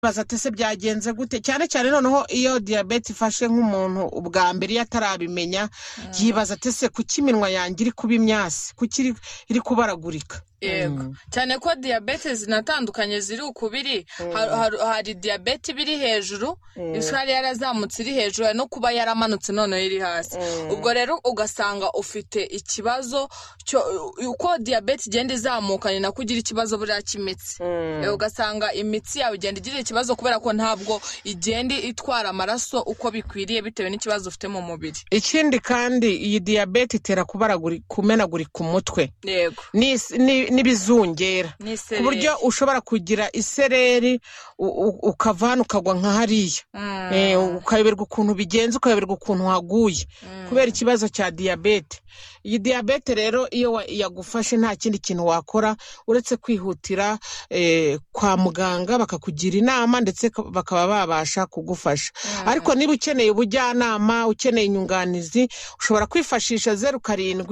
ndibaza ati ese byagenze gute cyane cyane noneho iyo diyabete ifashe nk'umuntu ubwa mbere iyo atarabimenya yibaza ati ese kuki iminwa yanjye iri kuba imyasi kuki iri- iri kubaragurika yego cyane ko diyabete zinatandukanye ziri ukubiri hari diyabete iba iri hejuru isukari yarazamutse iri hejuru hari no kuba yaramanutse noneho iri hasi ubwo rero ugasanga ufite ikibazo cyo- uko diyabete igenda izamuka ni nako ugira ikibazo buriya cy'imitsi Eh, ugasanga imitsi yawe igenda igira ikibazo kubera ko ntabwo igenda itwara amaraso uko bikwiriye bitewe n'ikibazo ufite mu mubiri ikindi kandi iyi diyabete itera kubaraguri- kumenagurika umutwe yego n'is- n'i- n'ibizungera ni ku buryo ushobora kugira isereri u- u- ukava hano ukagwa nka hariya Eh, ukayoberwa ukuntu bigenze ukayoberwa ukuntu waguye kubera ikibazo cya diyabete iyi diyabete rero iyo wa- yagufashe nta kindi kintu wakora uretse kwihutira eh, kwa muganga bakakugira inama ndetse ka- bakaba babasha kugufasha ariko niba ukeneye ubujyanama ukeneye inyunganizi ushobora kwifashisha zeru karindwi